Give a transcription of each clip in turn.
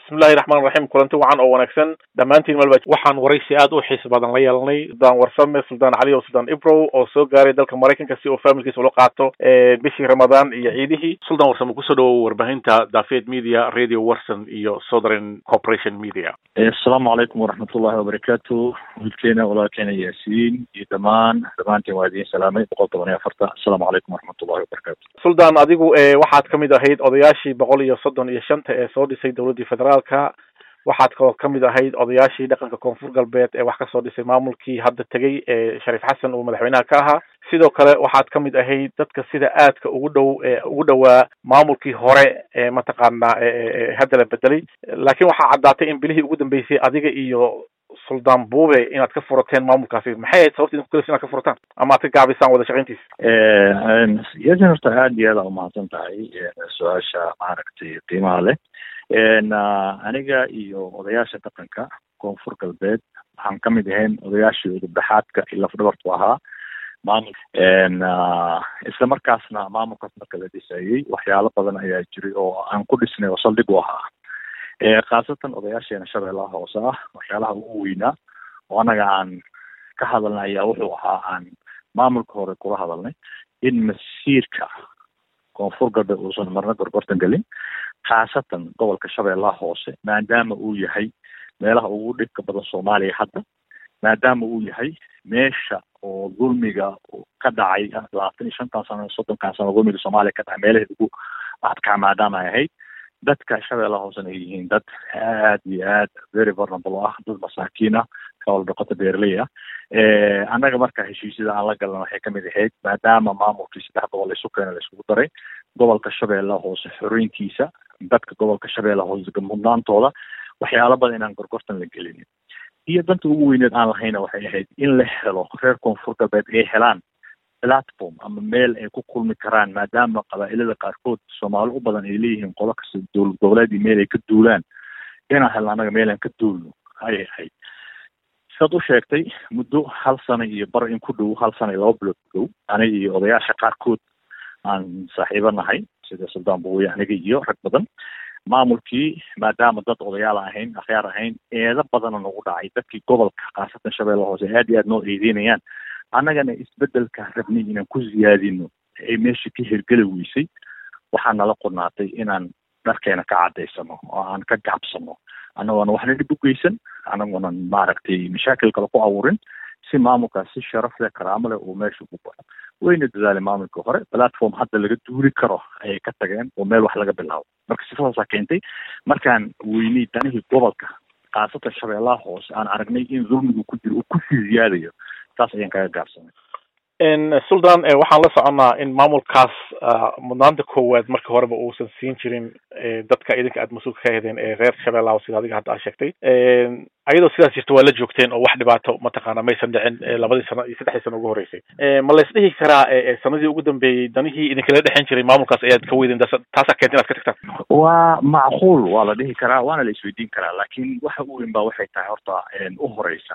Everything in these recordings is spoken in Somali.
bismillahi raxmaan raxiim kulanti wacan oo wanaagsan dhammaantiin malba waxaan waraysi aad u xiis badan la yeelanay suldaan warsame suldaan cali o suldaan ibrow oo soo gaaray dalka maraykanka si uu familkiisa ula qaato bishii ramadaan iyo ciidihii suldaan warsame kusoo dhawow warbaahinta dafed media radio warson iyo southern corporation media asalaamu calaykum waraxmatullahi wabarakaatu wiilkeena walaalkeena yaasiin iyo dhammaan dhammaantiin waa idiin salaamay boqol toban iyo afarta asalaamu calaykum waraxmatullahi wabarakatu suldaan adigu waxaad kamid ahayd odayaashii boqol iyo soddon iyo shanta ee soo dhisay dowladdii federaalka waxaad kaloo kamid ahayd odayaashii dhaqanka koonfur galbeed ee wax kasoo dhisay maamulkii hadda tegay ee shariif xasan uu madaxweynaha ka ahaa sidoo kale waxaad kamid ahayd dadka sida aadka ugu dhow ugu dhowaa maamulkii hore ee mataqaanaa hadda la bedelay laakiin waxaa caddaatay in bilihii ugu dambeysay adiga iyo suldaan buube inaad ka furateen maamulkaasi maxay ahayd sababta idinku kalis inaad ka furataan ama aad ka gaabisaan wada shaqayntiisa yasin horta aada iyo aada umahadsan tahay su-aasha maaragtay qiimaha leh aniga iyo odayaasha dhaqanka koonfur galbeed waxaan kamid ahayn odayaashii udubdhaxaadka iyo lafdhabartu ahaa maamul isla markaasna maamulkaas marka la dhisayey waxyaalo badan ayaa jiray oo aan ku dhisnay oo saldhig u ahaa khaasatan odayaasheena shabeellaha hoose ah waxyaalaha ugu weynaa oo annaga aan ka hadalnay ayaa wuxuu ahaa aan maamulka hore kula hadalnay in masiirka koonfur galbeed uusan marna gorgortan gelin khaasatan gobolka shabeellaha hoose maadaama uu yahay meelaha ugu dhibka badan soomaaliya hadda maadaama uu yahay meesha oo dulmiga ka dhacay labaatan iyo shantan sano soddonkan sano dulmiga soomaaliya ka dhacay meelaheed ugu adkaa maadaama ay ahayd dadka shabeellaha hoosena ay yihiin dad aad iyo aad very vulnerable ah dad masaakiin ah kawal dhaqato beerley ah annaga marka heshiisyada aan la galan waxay kamid ahayd maadaama maamulkii saddex gobol isu keena la isugu daray gobolka shabeellaha hoose xoreyntiisa dadka gobolka shabeellaha hoose mudnaantooda waxyaalo badan inaan gorgortan la gelinin iyo danta ugu weyneed aan lahayna waxay ahayd in la helo reer koonfur galbeed ay helaan platform ama meel ay ku kulmi karaan maadaama qabaa'ilada qaarkood soomaali u badan ay leeyihiin qolo kasta dowlad goboleed iyo meel ay ka duulaan inaan helno annaga meel aan ka duulno ayay ahayd sidaad u sheegtay muddo hal sano iyo bar in ku dhow hal sano iyo laba bilood ku dhow aniga iyo odayaasha qaarkood aan saaxiibo nahay sida suldaan buuye aniga iyo rag badan maamulkii maadaama dad odayaal ahayn akhyaar ahayn eedo badana nagu dhacay dadkii gobolka khaasatan shabeella hoose aad iyo aad noo eedeynayaan annagana isbedelka rabnay inaan ku ziyaadino ay meesha ka hirgeli weysay waxaa nala qornaatay inaan dharkeena ka cadaysano oo aan ka gacabsano annagoona waxna dhib u geysan annagoona maaragtay mashaakil kale ku abuurin si maamulkaas si sharaf leh karaamo leh uu meesha ugu baxo wayna dadaalay maamulka hore platform hadda laga duuli karo ayay ka tageen oo meel wax laga bilaabo marka sifadaasaa keentay markaan weynay danihii gobolka khaasatan shabeellaha hoose aan aragnay in dulmigu ku jiro uu kusii ziyaadayo taas ayaan kaga gaabsanay suldan waxaan la soconnaa in maamulkaas mudnaanta koowaad marka horeba uusan siin jirin dadka idinka aad mas-uulka ka hedeen ee reer shabeellaha sida adiga hadda aad sheegtay ayadoo sidaas jirta waa la joogteen oo wax dhibaato mataqaana maysan dhicin labadii sano iyo saddexdii sano ugu horreysay ma la isdhihi karaa sanadii ugu dambeeyey danihii idinkala dhexen jiray maamulkaas ayaad ka weydeen taasaa keenta inaad ka tagtaan waa macquul waa la dhihi karaa waana la isweydiin karaa laakiin waxa u weyn ba waxay tahay horta u horeysa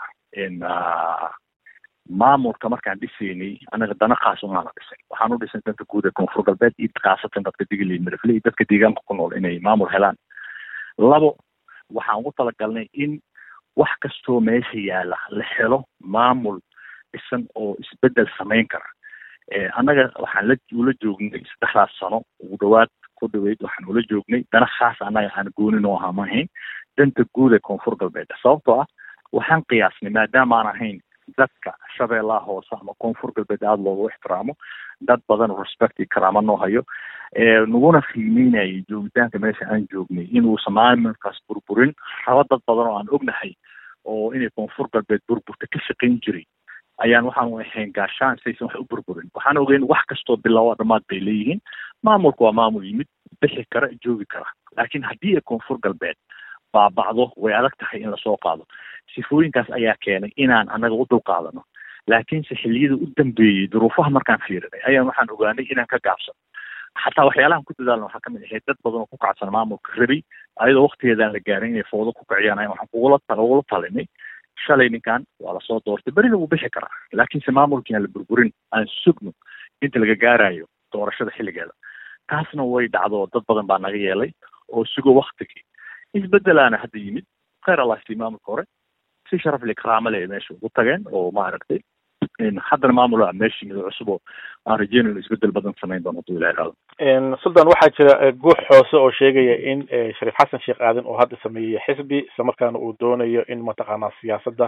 maamulka markaan dhisaynay anaga dana khaas umaana dhisay waxaan u dhisay danta guud ee koonfur galbeed iyo khaasatan dadka digili midafle iyo dadka deegaanka ku nool inay maamul helaan labo waxaan ugu talagalnay in wax kastoo meesha yaala la helo maamul dhisan oo isbedel samayn kara annaga waxaan la ula joognay saddexdaas sano ugu dhawaad ku dhaweyd waxaan ula joognay dana khaas annaga aan goonin oo ahaa ma ahayn danta guud ee koonfur galbeed sababtoo ah waxaan qiyaasnay maadaama aan ahayn dadka shabeellaha hoose ama koonfur galbeed aada loogu ixtiraamo dad badan respect iyo karaamo noo hayo naguna qiimeynayay joogitaanka meesha aan joognay inuusan maamulkaas burburin raba dad badan oo aan ognahay oo inay koonfur galbeed burburta ka shaqayn jiray ayaan waxaanu ahayn gaashaan saysan wax u burburin waxaan ogeyn wax kastoo bilowa dhamaad bay leeyihiin maamulku waa maamul yimid bixi kara joogi kara laakiin haddii ay koonfur galbeed baabacdo way adag tahay in lasoo qaado sifooyinkaas ayaa keenay inaan annaga u dulqaadano laakiinse xilliyada u dambeeyey duruufaha markaan fiirinay ayaan waxaan ogaanay inaan ka gaabsano xataa waxyaalahan ku dadaalna waxaa kamid ahayd dad badan oo ku kacsan maamulka rabay ayadoo waktigeedaan la gaarin inay foodo ku kiciyaan ayan waxaan kugula ugula talinay shalay ninkan waa lasoo doortay berina wuu bixi karaa laakiinse maamulkii aan la burburin aan sugno inta laga gaarayo doorashada xilligeeda taasna way dhacdo dad badan baa naga yeelay oo sugo waktigii isbedelaana hadda yimid khayr allah sii maamulka hore si sharaf li karaamo leh meesha ugu tageen oo maaragtay haddana maamul meesha yimid oo cusub oo aan rajeynayno isbedel badan samayn doono haduu ilaha ihahdo sultan waxaa jira guux hoose oo sheegaya in shariif xasan sheekh aadan uu hadda sameeyey xisbi isla markaana uu doonayo in mataqaanaa siyaasadda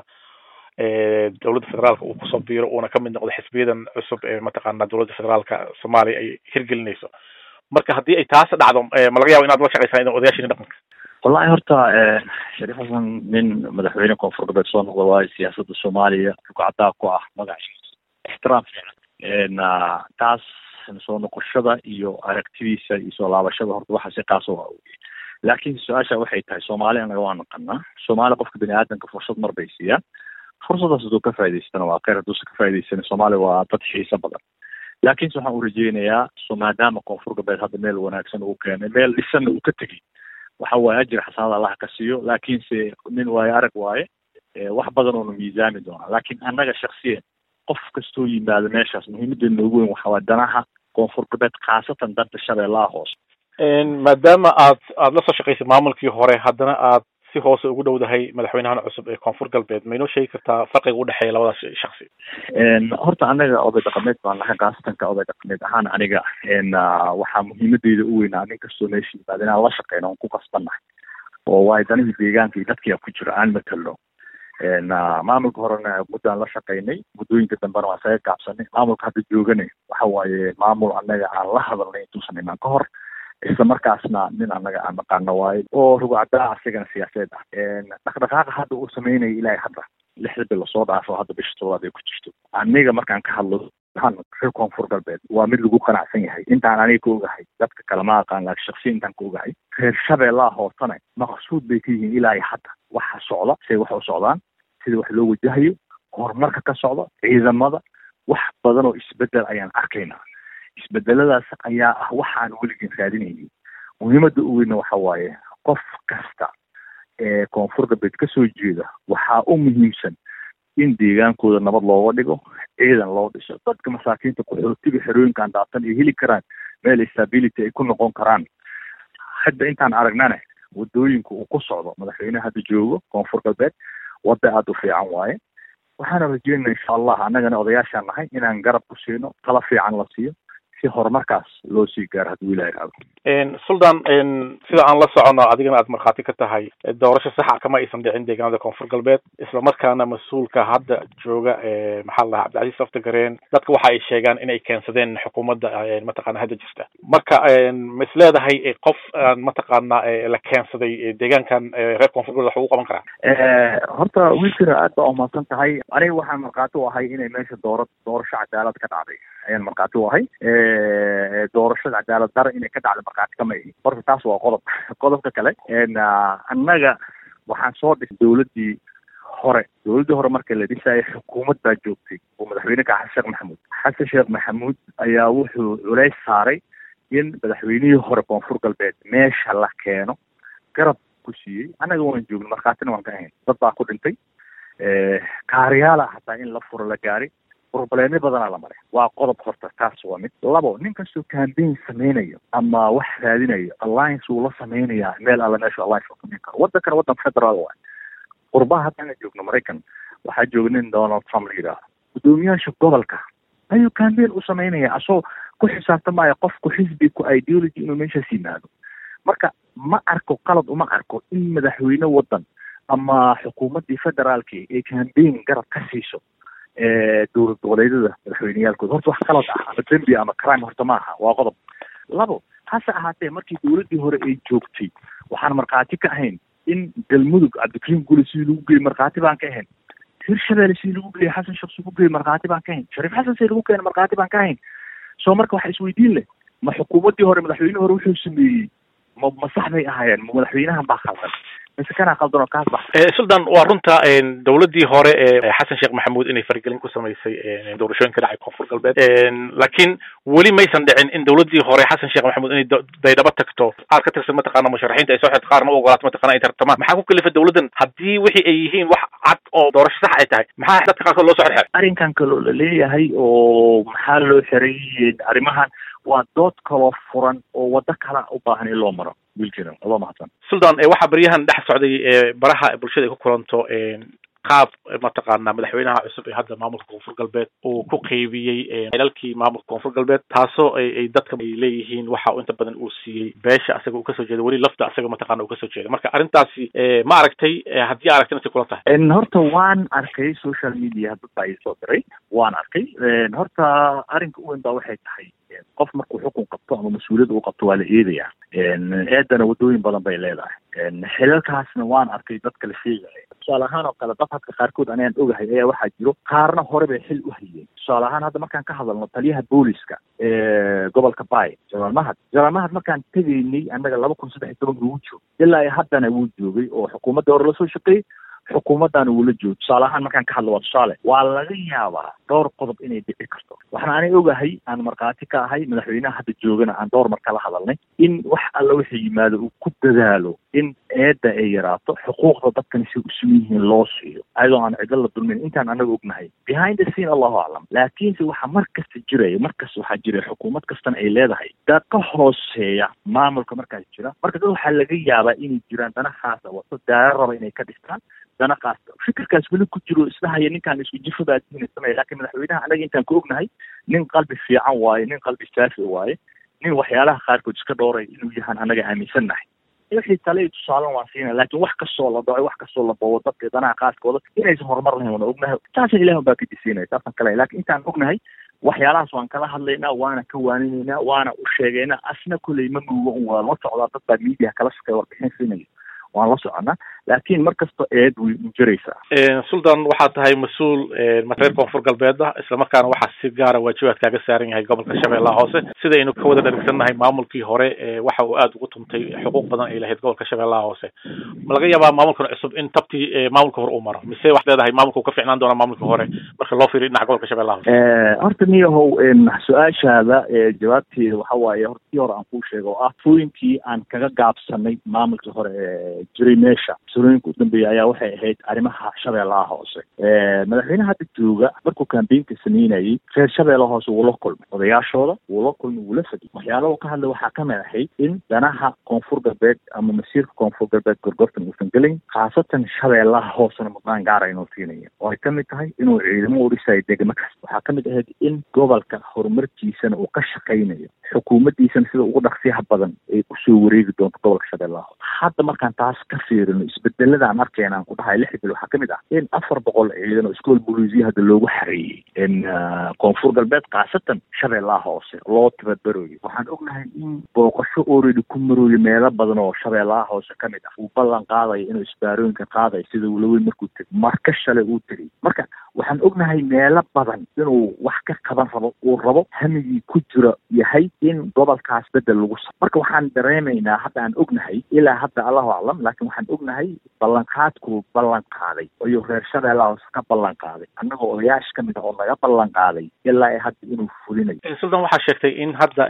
dowladda federaalka uu kusoo biiro uuna kamid noqdo xisbiyadan cusub ee mataqaana dowladda federaalka soomaaliya ay hirgelinayso marka haddii ay taas dhacdo ma laga yabo inaad la shaqeysaan idan odayaashini dhaqanka wallahi horta shariif xasan nin madaxweyne koonfur galbeed soo noqda waayo siyaasadda soomaaliya rugcadaa ku ah magaciisa ixtiraam fiican taas soo noqoshada iyo aragtidiisa iyo soo laabashada horta waxa si qaasa waa oge laakiin su-aasha waxay tahay soomaali anaga waa naqanaa soomaali qofka bini aadamka fursad mar bay siiyaan fursadaas hadduu ka faa'idaystana waa kheyr hadduusa ka faa'idaystana soomaaliya waa dad xiiso badan laakiinse waxaan u rajeynayaa so maadaama koonfur galbeed hadda meel wanaagsan uu keenay meel dhisanna uu ka tegey waxa waaye ajir xasanada allah ka siiyo laakiinse nin waaye arag waaye wax badan oonu miisaami doonaa laakiin annaga shaksiyan qof kastoo yimaado meeshaas muhiimadeena ugu weyn waxa waa danaha koonfur galbeed khaasatan danta shabeellaha hoose maadaama aad aada la soo shaqaysay maamulkii hore haddana aad si hoose ugu dhowdahay madaxweynahan cusub ee koonfur galbeed ma inoo sheegi kartaa farqiga udhexeeya labadaas shaksi horta anaga oday dhaqameed baan lahay khaasatanka oday dhaqameed ahaan aniga waxaa muhiimadeyda u weynaa nin kastoo meesha yimaada inaan la shaqeyno on ku qasbannahay oo waayo danihii deegaanka iyo dadkia ku jiro aan matalo maamulka horena muddaan la shaqaynay muddooyinka dambena waan isaga gaabsanay maamulka hadda joogane waxa waaye maamul anaga aan la hadalnay intuusan imaan ka hor isla markaasna nin annaga aan naqaano waayo oo rugcadaa asigana siyaasadeed ah dhaqdhaqaaqa hadda uu sameynaya ilaahay hadda lixda bil lasoo dhaafo hadda bisha toddobaad ay ku jirto aniga markaan ka hadlo reer koonfur galbeed waa mid lagu qanacsan yahay intaan aniga ka ogahay dadka kale ma aqaan laakiin shaksiya intaan ka ogahay reer shabeellaha hoosena maqsuud bay ka yihiin ilaahay hadda waxa socda siday wax u socdaan sida wax loo wajahayo horumarka ka socda ciidamada wax badan oo isbedel ayaan arkaynaa isbedeladaas ayaa ah waxaan weligeen raadinaynin muhiimadda u weyna waxa waaye qof kasta ee koonfur galbeed kasoo jeeda waxaa u muhiimsan in deegaankooda nabad looga dhigo ciidan loo dhiso dadka masaakiinta qaxootiga xerooyinkaan daatan ay heli karaan meel stability ay ku noqon karaan hadda intaan aragnane wadooyinka uu ku socdo madaxweyneha hadda joogo koonfur galbeed wadda aada u fiican waaye waxaana rajeynana insha allah annagana odayaashaan nahay inaan garab ku siino tala fiican la siiyo si horumarkaas loo sii gaaro hadduu ilaha ihahdo sultan sida aan la socono adigana aad markhaati ka tahay doorasho saxa kama aysan dhicin deegaanada koonfur galbeed islamarkaana mas-uulka hadda jooga maxaa la dhahaa cabdicasiis saftagareen dadka waxa ay sheegaan inay keensadeen xukuumadda mataqaana hadda jirta marka ma is leedahay qof mataqaana la keensaday deegaankan reer koonfur galbeed wax ugu qaban karaa horta wiilkana aad baa umahadsan tahay aniga waxaan markhaati u ahay inay meesha doora doorasho cadaalad ka dhacday ayaan markhaati u ahay doorashada cadaalad dara inay ka dhacda markhaati kama ihi horta taas waa qodob qodobka kale annaga waxaan soo dhisay dowladdii hore dowladdii hore marka la dhisaayo xukuumad baa joogtay oo madaxweyne ka xasan sheekh maxamuud xasan sheekh maxamuud ayaa wuxuu culays saaray in madaxweynihii hore koonfur galbeed meesha la keeno garab ku siiyey annaga waan joogna markhaatina waan ka ahayn dad baa ku dhintay kaariyaala hataa in la furo la gaari probleemyo badanaa la maray waa qodob horta taas waa mid labo nin kastoo campaign sameynayo ama wax raadinayo alliance wuu la sameynayaa meel alla meeshu alliance uu samayn karo waddankana waddan federaal waay qurbaha haddaan joogno maraykan waxaa jooga nin donald trump la yidhaaho guddoomiyaasha gobolka ayuu campaign u sameynaya asoo ku xisaabtamaya qofku xisbi ku ideology inuu meeshaas yimaado marka ma arko qalad uma arko in madaxweyne waddan ama xukuumaddii federaalki ay campaign garab ka siiso dowlad goboleedyada madaxweyneyaalkooda horta wax qalad ah ama dembi ama crime horta ma aha waa qodob labo hase ahaatee markii dowladdii hore ay joogtay waxaan markhaati ka ahayn in galmudug cabdikariim gule sidii lagu geeyey markhaati baan ka ahayn hirshabelle sidii lagu geeyey xasan sheekh lagu geeyey markhaati baan ka ahayn shariif xasan sidii lagu keena markhaati baan ka ahayn soo marka waxa isweydiin leh ma xukuumaddii hore madaxweyne hore wuxuu sameeyey ma ma sax bay ahaayeen ma madaxweynahan baa khaldan mise kanaa khaldan oo kaas ba sultan waa runta dowladdii hore ee xasan sheekh maxamuud inay faragelin ku samaysay doorashooyinka dhacay koonfur galbeed laakiin weli maysan dhicin in dowladdii hore xasan sheekh maxamuud inay daydhaba tagto qaar ka tirsan mataqaana musharaxiinta ay soo xirto qaarna u ogolaato mataqana ay tartamaan maxaa ku kalifa dowladdan haddii wixii ay yihiin wax cad oo doorasho sax ay tahay maxaa dadka qaarkood loo soo xirxiray arrinkan kaloo la leeyahay oo maxaa loo xiray arrimahan waa dood kaloo furan oo waddo kala u baahan in loo maro wiilkeena adoo mahadsan suldan waxaa baryahan dhex socday baraha bulshada ay ku kulanto qaab mataqaana madaxweynaha cusub ee hadda maamulka koonfur galbeed uu ku qeybiyey xilalkii maamulka koonfur galbeed taasoo ay dadka ay leeyihiin waxa uu inta badan uu siiyey beesha asaga uu kasoo jeeda weli lafta asaga mataqana uu kasoo jeeda marka arrintaasi ma aragtay haddii aragtay inta kula tahay horta waan arkay social media dad baa isoo diray waan arkay horta arrinka u weyn baa waxay tahay qof markuu xukun qabto ama mas-uuliyad uu qabto waa la eedayaa eedana waddooyin badan bay leedahay xilalkaasna waan arkay dadka la sheegaya tusaale ahaan oo kale dad hadka qaarkood anaan ogahay ayaa waxaa jiro qaarna hore bay xil u hayeen tusaale ahaan hadda markaan ka hadalno taliyaha booliska gobolka bay janaal mahad janaal mahad markaan tegaynay annaga laba kun saddex iyo tobanka wuu joogay ilaa haddana wuu joogay oo xukuumadda hore lasoo shaqeeyey xukuumaddaana wuu la joogo tusaale ahaan markaan ka hadlo waa tusaale waa laga yaabaa dhowr qodob inay dhici karto waxaan ani ogahay aan markhaati ka ahay madaxweynaha hadda joogana aan dhowr mar kala hadalnay in wax alla wixii yimaado uu ku dadaalo in eedda ay yaraato xuquuqda dadkani si usugan yihiin loo siiyo ayadoo aan cidlo la dulmin intaan anaga ognahay behind the scene allahu aclam laakiinse waxaa mar kasta jiraya markasta waxaa jiraya xukuumad kastana ay leedahay dad ka hooseeya maamulka markaas jira marka dad waxaa laga yaabaa inay jiraan dana khaasa wato daara raba inay ka dhistaan dana kaasta fikirkaas weli ku jiro isdhahaya ninkaan isku jifadaa diinaysamaya laakiin madaxweynaha anaga intaan ka ognahay nin qalbi fiican waaye nin qalbi saafi waaye nin waxyaalaha qaarkood iska dhooray inuu yahaan anaga aaminsannahay wixii tale tusaalan waan siina laakiin wax kastoo la dhaco wax kastoo la bawo dadka danaha qaaskooda inaysan horumar lahayn waana ognahay taasna ilaah baa ka disiinaya taasaan kale laakiin intaan ognahay waxyaalahaas waan kala hadlaynaa waana ka waaninaynaa waana u sheegaynaa asna kolley ma muugo un waa la socdaa dad baa media kala shaqeeya warbixin siinaya waan la soconaa laakiin mar kasta eed way u jiraysaa suldan waxaa tahay mas-uul reer koonfur galbeeda islamarkaana waxaa si gaara waajibaad kaaga saaran yahay gobolka shabeellaha hoose sidaynu ka wada dharigsannahay maamulkii hore waxa uu aada ugu tuntay xuquuq badan ay lahayd gobolka shabeellaha hoose ma laga yaabaa maamulkan cusub in tabtii maamulka hore uu maro mise waxaad leedahay maamulka uu ka ficnaan doona maamulka hore marka loo fiiriyo dhinaca gobolka shabeellaha hoose horta niyahow su-aashaada jawaabteeda waxa waaye horta tii hore aan kuu sheega oo ah fooyinkii aan kaga gaabsanay maamulkii hore jiray meesha salooyinka u dambeeya ayaa waxay ahayd arrimaha shabeellaha hoose madaxweynaha hadda jooga markuu kambeynka sameynayay reer shabeellaha hoose wuu la kulmay odayaashooda wuu la kulmay wuu la fadiyay waxyaalaha ka hadlay waxaa kamid ahayd in danaha koonfur galbeed ama masiirka koonfur galbeed gorgortan uusan gelayn khaasatan shabeellaha hoosena mudnaan gaara inuu siinaya oo ay kamid tahay inuu ciidamo u dhisayo degmo kasta waxaa kamid ahayd in gobolka horumarkiisana uu ka shaqaynayo xukuumaddiisana sida ugu dhaqsiyaha badan ay usoo wareegi doonto gobolka shabeellaha hoose hadda markaan taas ka fiirino isbedelada aan arkayna aan ku dhahay lix bil waxaa kamid ah in afar boqol ciidan oo iskool booliisiya hadda loogu xareeyey in koonfur galbeed khaasatan shabeellaha hoose loo tababarooyo waxaan ognahay in booqasho already ku marooyo meelo badan oo shabeellaha hoose kamid ah uu ballan qaadayo inuu isbaarooyinka qaadayo sida ulaweyn markuu tegay marka shalay uu tegay marka waxaan ognahay meelo badan inuu wax ka qaban rabo uu rabo hamigii ku jira yahay in gobolkaas bedel lagu sa marka waxaan dareemaynaa hadda aan ognahay ilaa hadda allahu aclam laakiin waxaan ognahay ballanqaadkuu ballan qaaday ayuu reer shabeellaha hoose ka ballan qaaday annagoo odayaasha kamid ah oo naga ballan qaaday ilaa hadda inuu fulinayo suldan waxaa sheegtay in hadda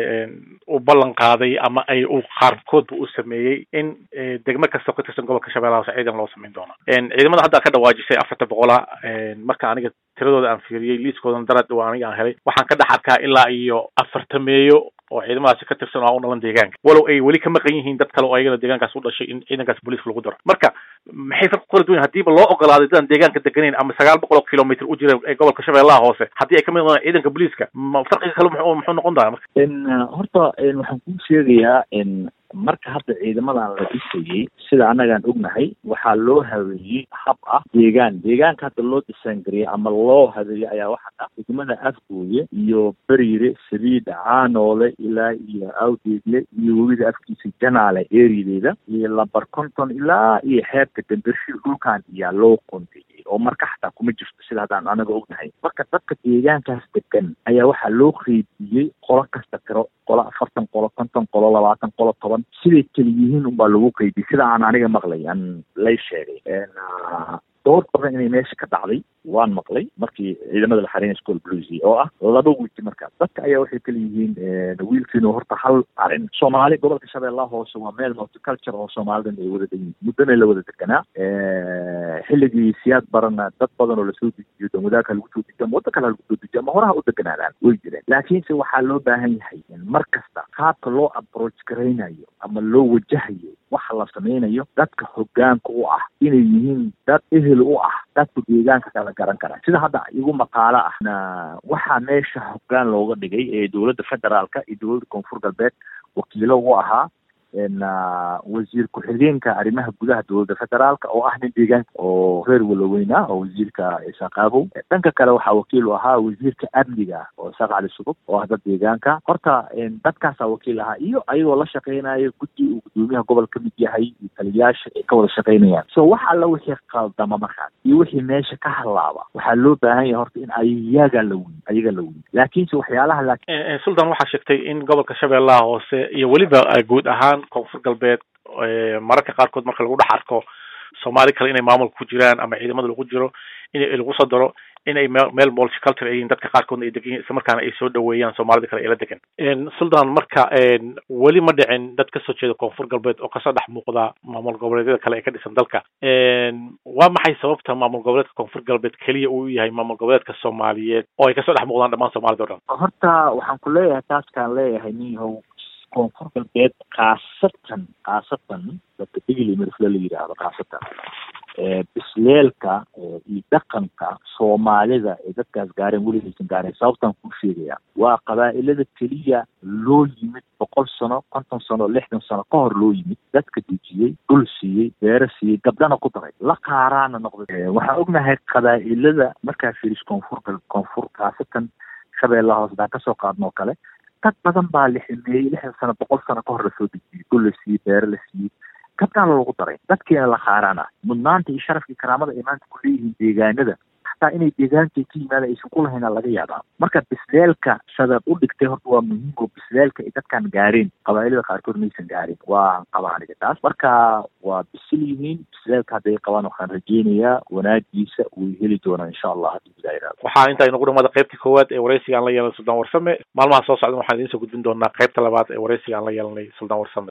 uu ballan qaaday ama ay uu qaarkoodba u sameeyey in degmo kasta ka tirsan gobolka shabeellaha hoose ciidan loo samayn doono ciidamada hadda ka dhawaajisay afarta boqola marka aniga tiradooda aan fiiriyey liiskoodan dara dhawaa aniga aan helay waxaan ka dhex arkaa ilaa iyo afartameeyo oo ciidamadaasi ka tirsan oo aan u dhalan deegaanka walow ay weli ka maqan yihiin dad kale oo ayagana deegaankaas u dhashay in ciidankaas booliiska lagu daro marka maxay farqi kala duwan haddiiba loo ogolaaday dadaan deegaanka deganayn ama sagaal boqol oo kilomitr u jira ee gobolka shabeellaha hoose haddii ay kamid noqdaan ciidanka booliiska ma farqiga kale muxuu muxuu noqon doonaa marka horta waxaan kuu sheegayaa marka hadda ciidamadan la dhisayey sida annagaan ognahay waxaa loo habeeyey hab ah deegaan deegaanka hadda loo disaangariyey ama loo habeeyey ayaa waxaa ah degmada afgooye iyo beriire sabiida caanoole ilaa iyo awdeegle iyo webida afkiisa janaale eeriyadeeda iyo lambar konton ilaa iyo xeebta dambershil dhulkan iyaa loo qondeyey oo marka xataa kuma jirto sida haddaan anaga ognahay marka dadka deegaankaas degan ayaa waxaa loo qeybiyey qolo kasta tiro qolo afartan qolo konton qolo labaatan qolo toban siday keli yihiin unbaa lagu qeybiyey sida aan aniga maqlay aan lay sheegay dood badan inay meesha ka dhacday waan maqlay markii ciidamada la xareynay school bluesy oo ah laba wiilki markaas dadka ayaa waxay kala yihiin wiilkiinu horta hal arin soomaali gobolka shabeellaha hoose waa meel multiculture oo soomaalidan ay wada degan muddana la wada deganaa xilligii siyaad barana dad badan oo lasoo dejiyo damwadaaka lagu soo dejiyo ama wadda kale lagu soo dejiyo ama horaha u deganaadaan way jireen laakiinse waxaa loo baahan yahay mar kasta qaabka loo approach garaynayo ama loo wajahayo waxa la sameynayo dadka hogaanka u ah inay yihiin dad ehel u ah dadka deegaanka kala garan kara sida hadda igu maqaalo ah na waxaa meesha hogaan looga dhigay ee dowladda federaalka iyo dowladda koonfur galbeed wakiilo u ahaa wasiir ku-xigeenka arrimaha gudaha dowladda federaalka oo ah nin deegaanka oo reer waloweyna oo wasiirka isaaqaabow dhanka kale waxaa wakiil u ahaa wasiirka amniga oo isaaq cali sugub oo ah dad deegaanka horta dadkaasaa wakiil ahaa iyo ayagoo la shaqeynayo guddi uu gudoomiyaha gobol ka mid yahay iyo taliyayaasha ay ka wada shaqeynayaan so wax alla wixii qaldama markaas iyo wixii meesha ka halaaba waxaa loo baahan yahay horta in ayaga la weyn ayaga la weyn laakiinse waxyaalaha laakiin sultan waxaa sheegtay in gobolka shabeellaha hoose iyo weliba guud ahaan koonfur galbeed mararka qaarkood marka lagu dhex arko soomaali kale inay maamulka ku jiraan ama ciidamada lagu jiro in lagu soo daro inay meel multiculture ay yihiin dadka qaarkoodna ay degan yihin isla markaana ay soo dhaweeyaan soomaalida kale ee la degan sultan marka weli ma dhicin dad kasoo jeeda koonfur galbeed oo kasoo dhex muuqda maamul goboleedyada kale ee ka dhisan dalka waa maxay sababta maamul goboleedka koonfur galbeed keliya uu yahay maamul goboleedka soomaaliyeed oo ay kasoo dhex muuqdaan dhammaan soomaalida o dhan horta waxaan ku leeyahay taaskaan leeyahay ninyahow koonfur galbeed khaasatan khaasatan dadka digli mirfle la yidhaahdo khaasatan bisleelka iyo dhaqanka soomaalida ee dadkaas gaareen weligaysan gaareen sababtaan kuu sheegaya waa qabaa'ilada keliya loo yimid boqol sano konton sano lixdan sano ka hor loo yimid dadka dejiyey dhul siiyey beero siiyey gabdhana ku daray la qaaraana noqday waxaan ognahay qabaa'ilada markaa firis koonfur koonfur khaasatan shabeellaha hoose baan kasoo qaadno oo kale dad badan baa liximeeyey lixdan sano boqol sano ka hor lasoo dejiyey dhul la siiyey beero la siiyey gabdhaana lagu daray dadkiina la khaaraan ah mudnaanta iyo sharafkii karaamada ay maanta ku leeyihiin deegaanada xataa inay deegaankay ka yimaada aysan ku lahayn laga yaabaa marka bisleelka sabab u dhigtay horta waa muhiim oo bisleelka ay dadkaan gaareen qabaa'ilada qaarkood maysan gaarin waa qabaa aniga taas marka waa bisil yihiin bisleelka hadday qabaan waxaan rajeynayaa wanaagiisa way heli doonaa insha allah haddii gudaa yidhahdo waxaa intaa inagu dhamada qaybtii koowaad ee wareysiga aan la yeelanay suldaan warsame maalmaha soo socdan waxaan idiin soo gudbin doonaa qaybta labaad ee wareysiga aan la yeelanay suldaan warsame